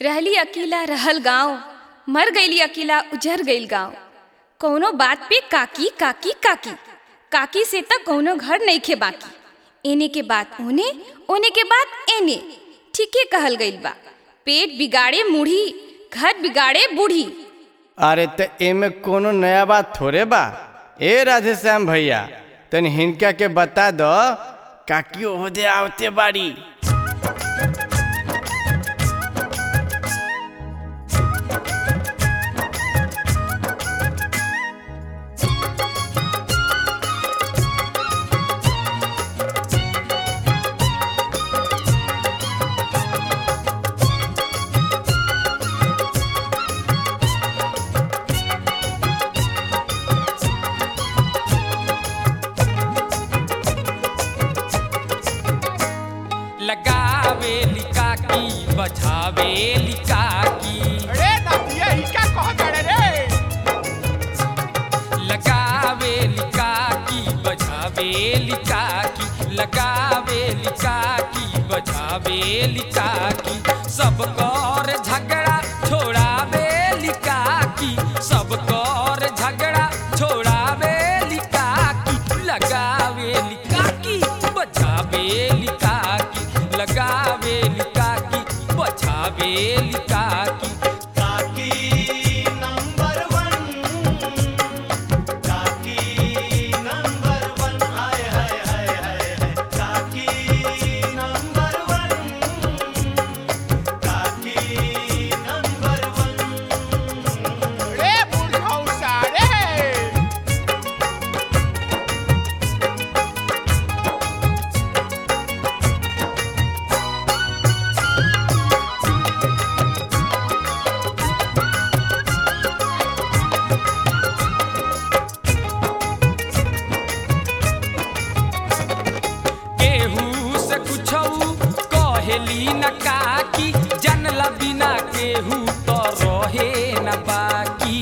रहली अकेला रहल गांव मर गईली अकेला उजर गईल गांव कौनो बात पे काकी काकी काकी काकी से त कौनो घर नइखे बाकी एने के बात ओने ओने के बात एने ठीके कहल गईल बा पेट बिगाड़े मुढ़ी घर बिगाड़े बूढ़ी अरे त एमे कोनो नया बात थोड़े बा ए राधे श्याम भैया तनी हिनका के बता दो काकी ओहदे आवते बाड़ी लगावे लिकाकी बजावे लिकाकी अरे नदिया ही क्या कह गड़े रे लगावे लिकाकी बजावे लिकाकी लगावे लिकाकी बजावे लिकाकी सब कर झगड़ा छोड़ावे लिकाकी सब कर झगड़ा छोड़ावे लिकाकी लगावे लिकाकी बजावे लिकाकी लगावे लिकाकी बजावे लिकाकी रे बुढ़ौसा रे केहू से कुछऊ कहेली न काकी जनला बिना केहू तो रहे न बाकी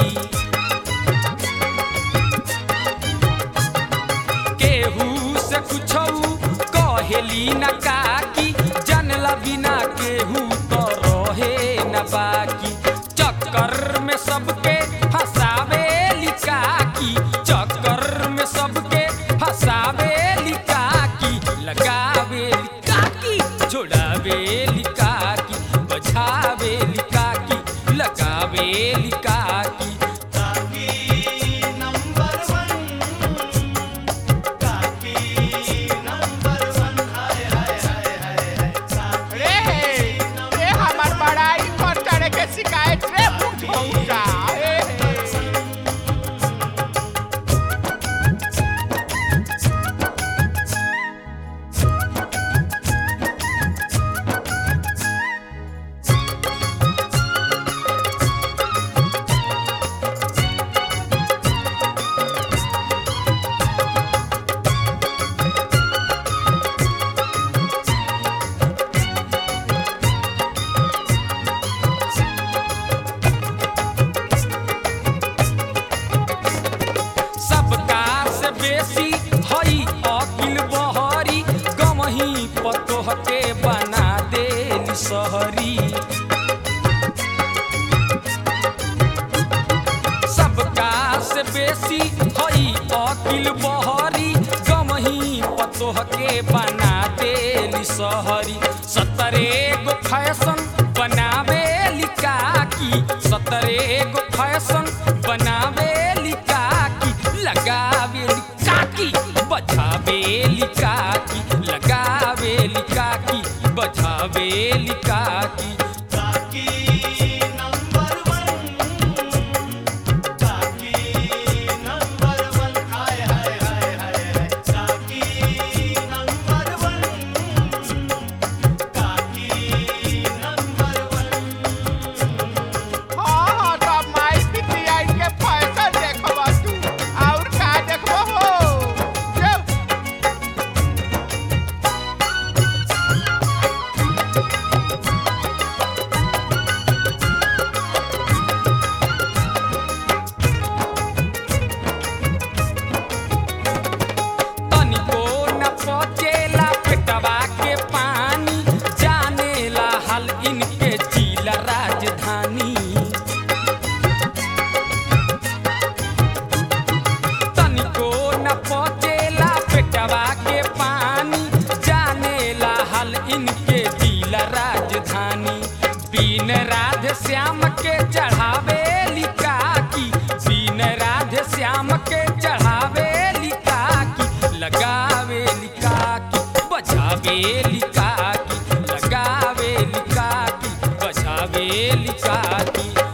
केहू से कुछऊ कहेली न काकी जनला बिना केहू तो रहे न बाकी चक्कर में सबके फसावे लिकाकी चक्कर में सबके फसावे लिकाकी लगावे लिकाकी छोड़ावे लिकाकी बचावे लिकाकी लगावे लिकाकी रे रे हमार बड़ाई कर चढ़े के शिकायत रे बुढ़ौसा रे सबका से बेसी हई अकिल बहरी गमही पतोह के बना देली सहरी सबका से बेसी हई अकिल बहरी गमही पतोह के बना देली सहरी सतरे गो फैशन बनावे लिकाकी सतरे गो फैशन बनावे लिकाकी लगावे लिकाकी बजावे लिकाकी लगावे लिकाकी बजावे लिकाकी हाँ हाँ तो माई पितिया के फैशन देखबा तू और का देखबो हो जो बीन राधे श्याम के चढ़ावे लिका की बीन राधे श्याम के चढ़ावे लिका की लगावे लिका की बजावे लिका की लगावे लिका की बजावे लिका की